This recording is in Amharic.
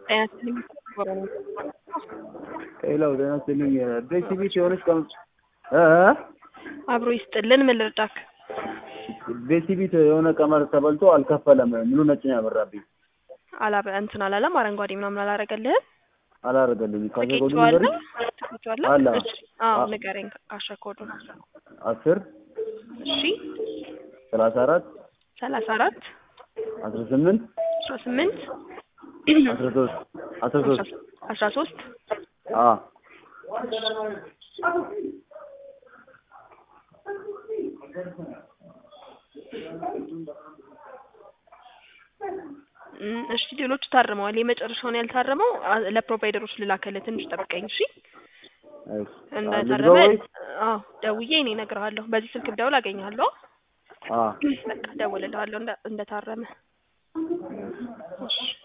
ጤና ይስጥልኝ። ሌላው ጤና ይስጥልኝ። ቤሲቢት የሆነች ቀን እ አብሮ ይስጥልን። ምን ልርዳክ? ቤሲቢት የሆነ ቀመር ተበልቶ አልከፈለም። ሙሉ ነጭ ነው ያበራብኝ። አላበ እንትን አላለም። አረንጓዴ ምናምን አላረገልህም። አላረገልኝ ካሸኮዱ ትኬቷለህ? ነገር ትኬቷለህ? አለ። እሺ። አዎ አ- ንገረኝ ካሸኮዱ። አስር እሺ። ሰላሳ አራት ሰላሳ አራት አስራ ስምንት አስራ ስምንት አስራ ሶስት አስራ ሶስት አስራ ሶስት አ እም፣ እሺ ሌሎቹ ታርመዋል። የመጨረሻውን ያልታረመው አ- ለፕሮቫይደሮች ልላከልህ። ትንሽ ጠብቀኝ እሺ። እሺ። እንደታረመ ልግባ ወይ? አዎ ደውዬ እኔ እነግርሃለሁ። በዚህ ስልክ ብደውል አገኘሃለሁ። አ በቃ ደውልልሃለሁ እንደ እንደታረመ። እሺ